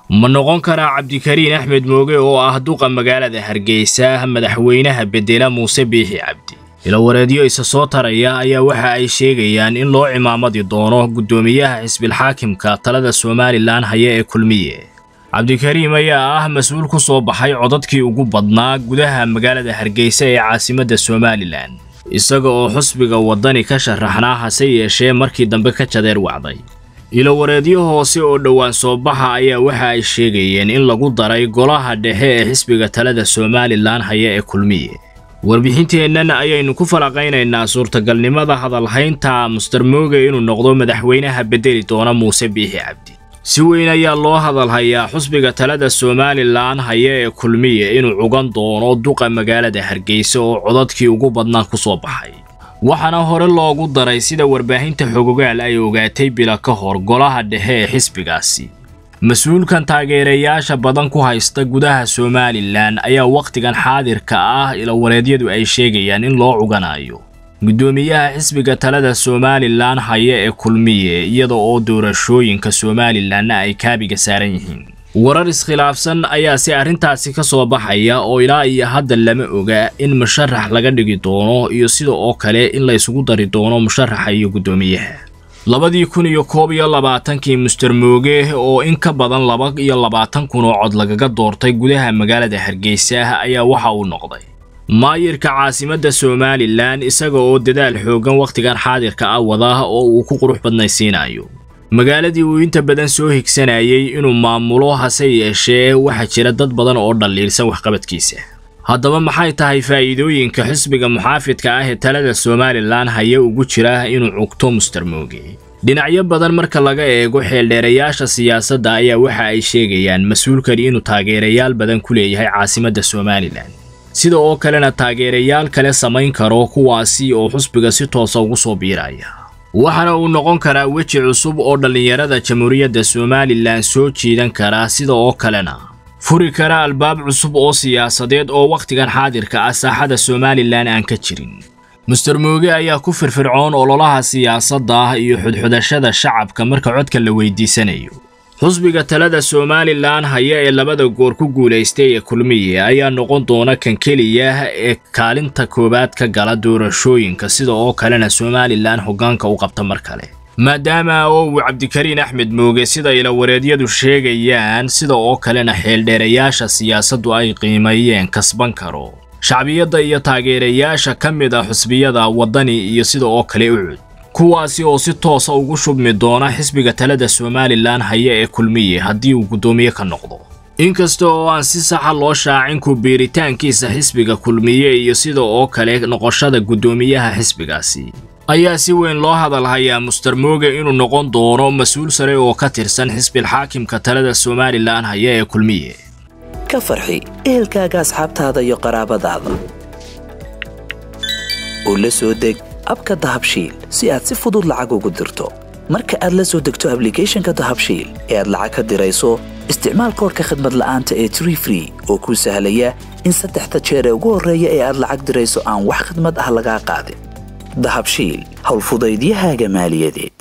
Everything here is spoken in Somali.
ma noqon karaa cabdikariin axmed mooge oo ah duqa magaalada hargeysa madaxweynaha bedela muuse biixi cabdi ilawareedyo isa soo taraya ayaa waxa ay sheegayaan in loo cimaamadi doono guddoomiyaha xisbilxaakimka talada somalilan haya ee kulmiye cabdikariim ayaa ah mas-uul ku soo baxay codadkii ugu badnaa gudaha magaalada hargeysa ee caasimadda somalilan isaga oo xusbiga waddani ka sharaxnaa hase yeeshee markii dambe ka jadeer wacday ilowareedyo hoose oo dhowaan soo baxa ayaa waxa ay sheegayeen in lagu daray golaha dhexe ee xisbiga talada somalilan haya ee kulmiye warbixinteennan ayaynu ku falaqaynaynaa suurtagalnimada hadalhaynta muster mooge inuu noqdo madaxweynaha bedeli doona muuse biixi cabdi si weyn ayaa loo hadalhayaa xusbiga talada somalilan haya ee kulmiye inuu cugan doono duqa magaalada hargeysa oo codadkii ugu badnaa ku soo baxay waxaana hore loogu daray sida warbaahinta xogogaal ay ogaatay bila ka hor golaha dhexe ee xisbigaasi mas-uulkan taageerayaasha badan ku haysta gudaha somalilan ayaa wakhtigan xaadirka ah ilawareedyadu ay sheegayaan in loo cuganayo guddoomiyaha xisbiga talada somalilan haya ee kulmiye iyada oo doorashooyinka somalilanna ay kaabiga saaran yihiin warar iskhilaafsan ayaa si arrintaasi ka soo baxaya oo ilaa iyo hadda lama oga in musharax laga dhigi doono iyo sida oo kale in la isugu dari doono musharaxa iyo guddoomiyaha labadii kun iyo koob iyo labaatankii muster mooge oo in ka badan laba iyo labaatan kun oo cod lagaga doortay gudaha magaalada hargeysa ayaa waxa uu noqday maayirka caasimadda somalilan isaga oo dadaal xooggan wakhtigan xaadirka ah wada oo uu ku qurux badnaysiinayo magaaladii uu inta badan soo higsanayay inuu maamulo hase yeeshee waxaa jira dad badan oo dhalliilsan waxqabadkiisa haddaba maxay tahay faa'iidooyinka xisbiga muxaafidka ah ee talada somalilan haya ugu jira inuu cugto muster mooge dhinacyo badan marka laga eego xeeldheerayaasha siyaasadda ayaa waxa ay sheegayaan mas-uulkani inuu taageerayaal badan ku leeyahay caasimadda somalilan sida oo kalena taageerayaal kale samayn karo kuwaasi oo xusbiga si toosa ugu soo biiraya waxaana uu noqon karaa weji cusub oo dhallinyarada jamhuuriyadda somalilan soo jiidan kara sida oo kalena furi kara albaab cusub oo siyaasadeed oo wakhtigan xaadirka ah saaxada somalilan aan ka jirin muster mooge ayaa ku firfircoon ololaha siyaasadda iyo xudxudashada shacabka marka codka la weydiisanayo xusbiga talada somalilan haya ee labada goor ku guulaystay ee kulmiye ayaa noqon doona kan keliya ee kaalinta koowaad ka gala doorashooyinka sida oo kalena somalilan hoggaanka u qabta mar kale maadaama oo uu cabdikariin axmed mooge sida ilawareedyadu sheegayaan sida oo kalena xeeldheerayaasha siyaasaddu ay qiimeeyeen kasban karo shacbiyadda iyo taageerayaasha ka mid a xusbiyada waddani iyo sida oo kale ucud kuwaasi oo si toosa ugu shubmi doona xisbiga talada somalilan haya ee kulmiye haddii uu guddoomiye ka noqdo inkasta oo aan si saxa loo shaacin ku biiritaankiisa xisbiga kulmiye iyo sida oo kale noqoshada guddoomiyaha xisbigaasi ayaa si weyn loo hadalhayaa muster mooge inuu noqon doono mas-uul sare oo ka tirsan xisbilxaakimka talada somalilan haya ee kulmiye ka farxi ehelkaaga asxaabtaada iyo qaraabadaada oo la soo deg abka dahabshiil si aad si fudud lacag ugu dirto marka aad la soo degto ablicathonka dahabshiil ee aad lacag ka dirayso isticmaal koorka khadmad la'aanta ee tree free oo kuu sahlaya in saddexda jeer ee ugu horreeya ee aad lacag dirayso aan wax khadmad ah lagaa qaadin dahabshiil howlfudaydiyahaaga maaliyadeed